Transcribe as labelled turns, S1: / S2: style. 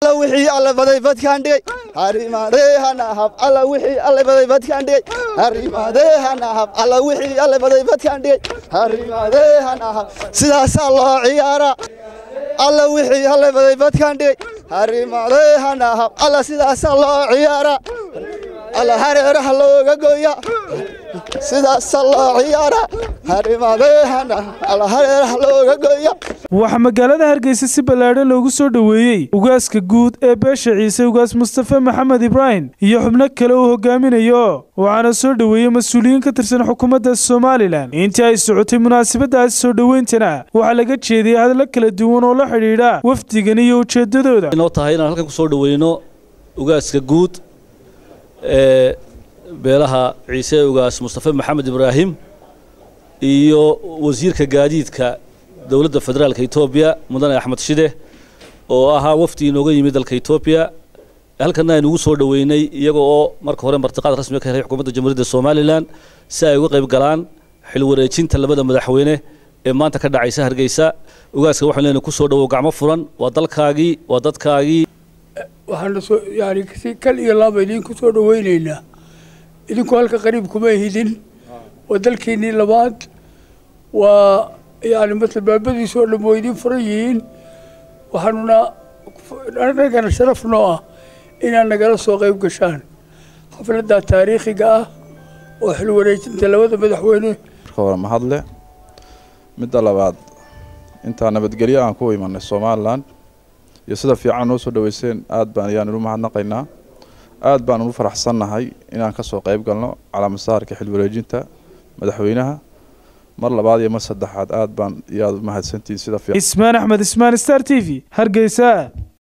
S1: wixii alle baday badkaan dhigay harimaadee hanahab alla wixii alle baday badkaan dhigay harimaadee hanahab alla wixii alle baday badkaan dhigay harimaadee hanahab sidaasaa loo ciyaaraa alla wixii alle baday badkaan dhigay harimaadee hanahab alla sidaasaa loo ciyaaraa alla hareeraha looga gooya sidaasaa loo ciyaaraa harimaadee hanahab alla hareeraha looga gooya
S2: waxaa magaalada hargeysa si ballaadhan loogu soo dhoweeyey ugaaska guud ee beesha ciise ugaas mustafe maxamed ibraahim iyo xubno kale uu hogaaminayo waxaana soo dhoweeyey mas-uuliyiin ka tirsan xukuumadda somalilan intii ay socotay munaasabadaasi soo dhoweyntana waxaa laga jeediyey hadallo kala duwan oo la xidhiidha wafdigan iyo ujeeddadooda
S3: inoo tahay inaan halkan kusoo dhoweyno ugaaska guud ee beelaha ciise ugaas mustafe maxamed ibraahim iyo wasiirka gaadiidka dowladda federaalka etoobiya mudane axmed shide oo ahaa wafdi inooga yimid dalka etoobiya halkana aynu ugu soo dhoweynay iyaga oo marka hore martiqaad rasmiga ka helay xukuumadda jamhuuriyadda somalilan si ay uga qayb galaan xil wareejinta labada madaxweyne ee maanta ka dhacaysa hargeysa ugaaska waxaan leenahay kusoo dhowow gacmo furan waa dalkaagii waa dadkaagii
S4: waxaana soo yani si kal iyo laaba idinku soo dhoweyneynaa idinku halka qariib kuma hidin waa dalkiinnii labaad waa yani masla baabadiisu oo dhan waa idiin furan yihiin waxaanuna annagana sharaf noo ah inaad nagala soo qayb gashaan xafladda taariikhiga ah oo xil wareejinta labada madaxweyne
S5: marka hore mahadle midda labaad intaa nabadgelyo aan ku imanay somalilan iyo sida fiican noo soo dhaweyseen aad baan ayaan inu mahadnaqaynaa aad baan unu faraxsannahay inaan kasoo qayb galno calaa masaarka xil wareejinta madaxweynaha mar labaad iyo mar saddexaad aad baan iyo aad u mahadsantihiin sida fiican
S2: ismaan axmed ismaan star t v hargeysa